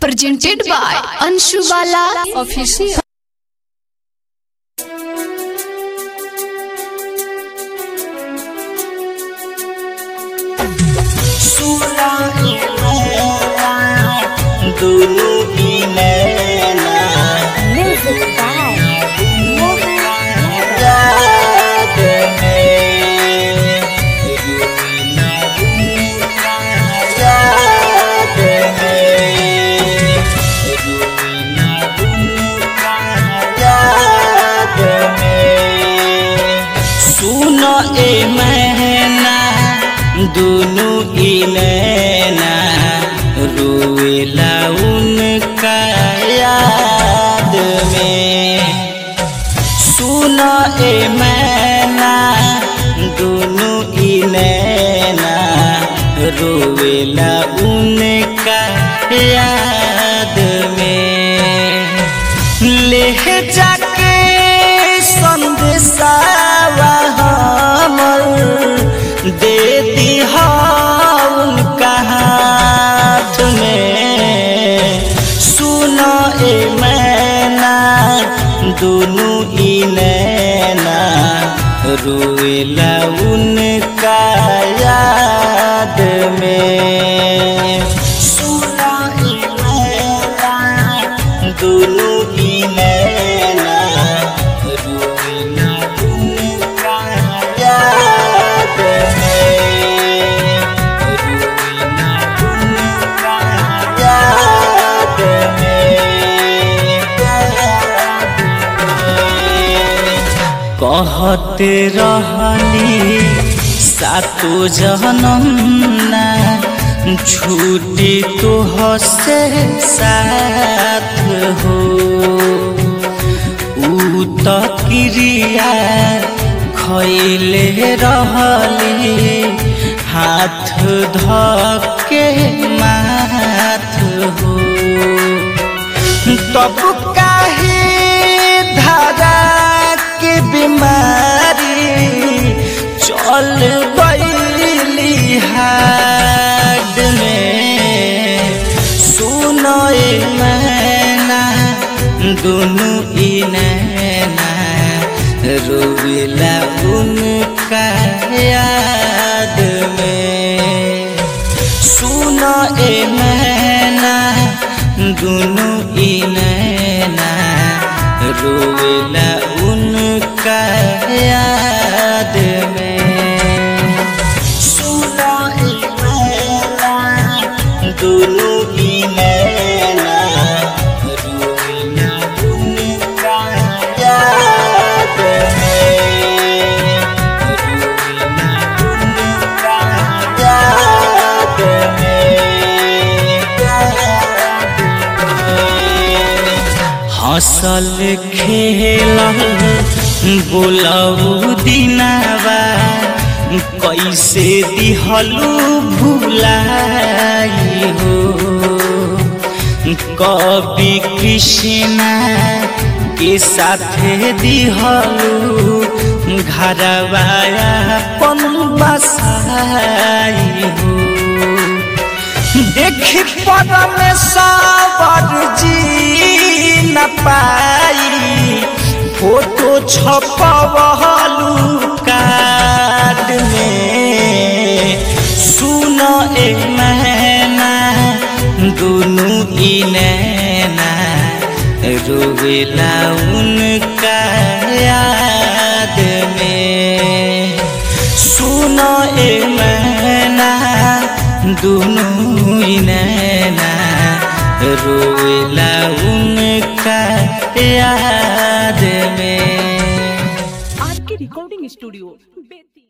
presented by Anshu Bala Official. दोनों की नैना Music by Mohan Yadav. याद में रूना रूना याद में रूना रूना याद में सुनो ए मैना दोनों की नैना रोएला उनका याद में सुनो ए मैना दोनों की नैना रोवेला उनका याद में ले जाके संदेशावा हमर दे दी उनका हाथ में सुनो ए मैना दोनों ही नैना रोएला उनका याद में सुनो ए मैना दोनों ही नैना रोएला उनका याद में रोएला उनका याद में कहते रहनी सातो जन्म ना छूटी तो हसे साथ हो ऊ त क्रिया खैले रहली हाथ धके माथ हो तब काहे धारा के बीमारी चल गईली हाड में सुनो ए मैना दोनों ई नैना रोवेला उनका याद में सुनो ए मैना दोनों ई नैना रोवेला उनका याद में सुनो ए मैना दोनों ई नैना रोवेला उनका याद में रोवेला उनका याद में हसल खेलल बोलऊ दिनावा कैसे दिहलू भुलाई हो कवि कृष्णा के साथे दिहलू घरवाया पन बसाई हो देखी परमेश्वर जी न पाई फोटो छपवलू कार्ड में सुनो ए मैना दोनों ई नैना रोवेला उनका याद में सुनो ए मैना दोनों ही नैना रोएला उनका याद में आर के रिकॉर्डिंग स्टूडियो